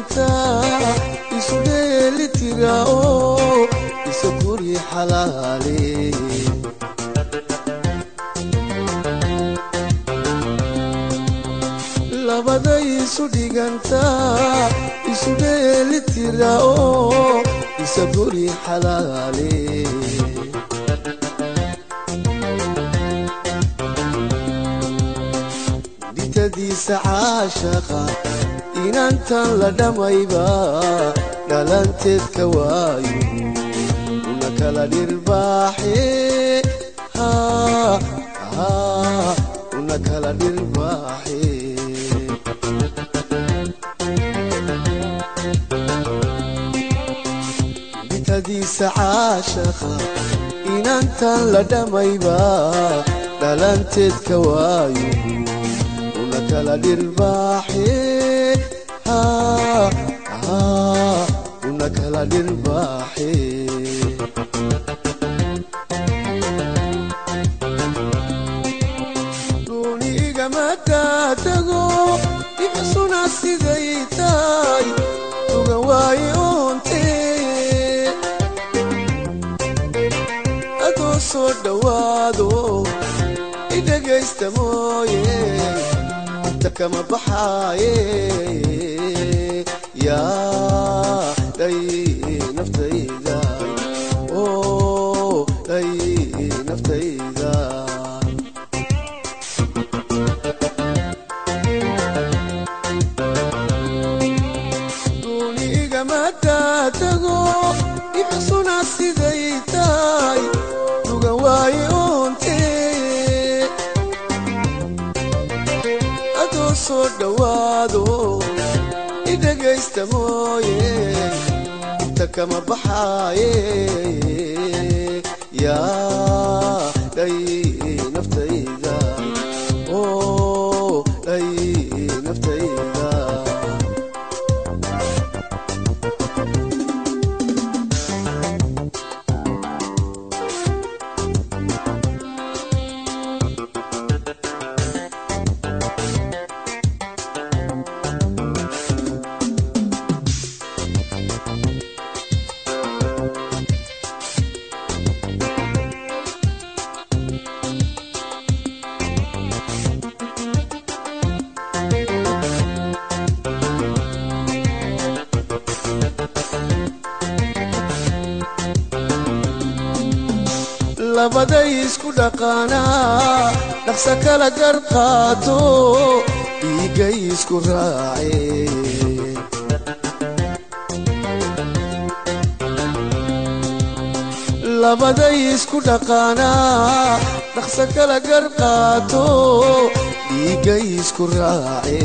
dhigantaa isu dheeli tira oo isa guri xalaale labada isu dhigantaa isu dheeli tira oo isa guri xalaale ditadiisa caashaqa inantan la dhammayba dhalanteed ka waayo una kala dhirbaaxe una kala dhirbaaxe ditadiisa caashaqa inantan la dhammayba dhalanteed ka waayo una kala dhirbaaxe una kala dhirbaaxe duunigama tago ibsuna siday tahay uga waaye oonte adoo soo dhowaado idhagaysta mooye inta kama baxaaye yaa dhay naftayda oo dhay naftayda duunigama taatago ibsuna siday tahay duga waaye oonte adoo soo dhowaado idhagaysta mooye inta kama baxaaye yaa dhay naftayda oo dhay naftayda labaday isku dhaqaanaa dhaqsa kala gar qaato dhiiggay isku raace labaday isku dhaqaanaa dhaqsa kala gar qaato dhiiggay isku raace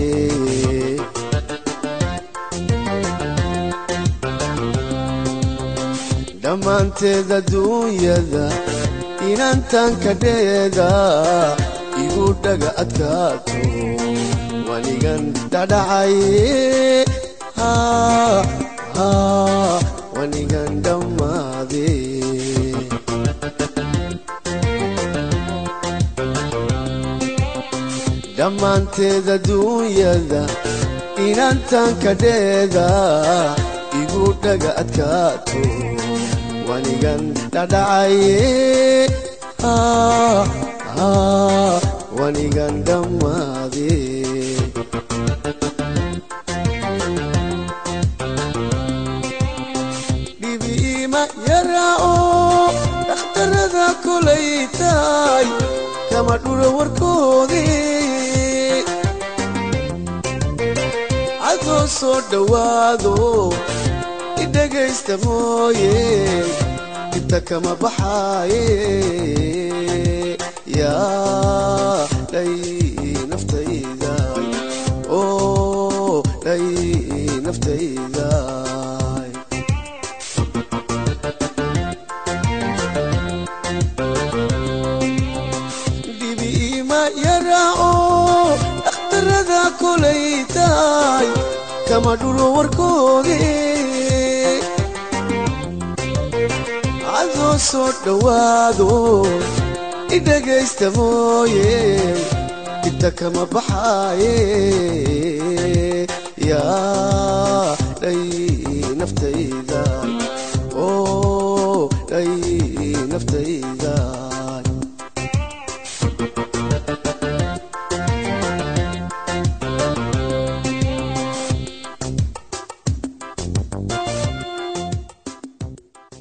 dhammaanteed adduunyada inantan kadheeda igu dhaga adkaato wanigan dhadhacaye wanigan dhammaade dhammaanteed adduunyada inantan kadheeda igu dhaga adkaato wanigan dhadhacaye wanigan dhammaade dhibiima yaraa oo dhakhtarada kolay tahay kama dhuro warkoodii cadoo soo dhowaado idhagaysta mooye inta kama baxaaye yaa dhay naftayda oo dhay naftayda dhibiima yaraa oo dhakhtarada kolay tahay kama dhulo warkoodii cadoo soo dhowaado idhagaysta mooye inta kama baxaaye yaa ay naftayda oo ay naftayda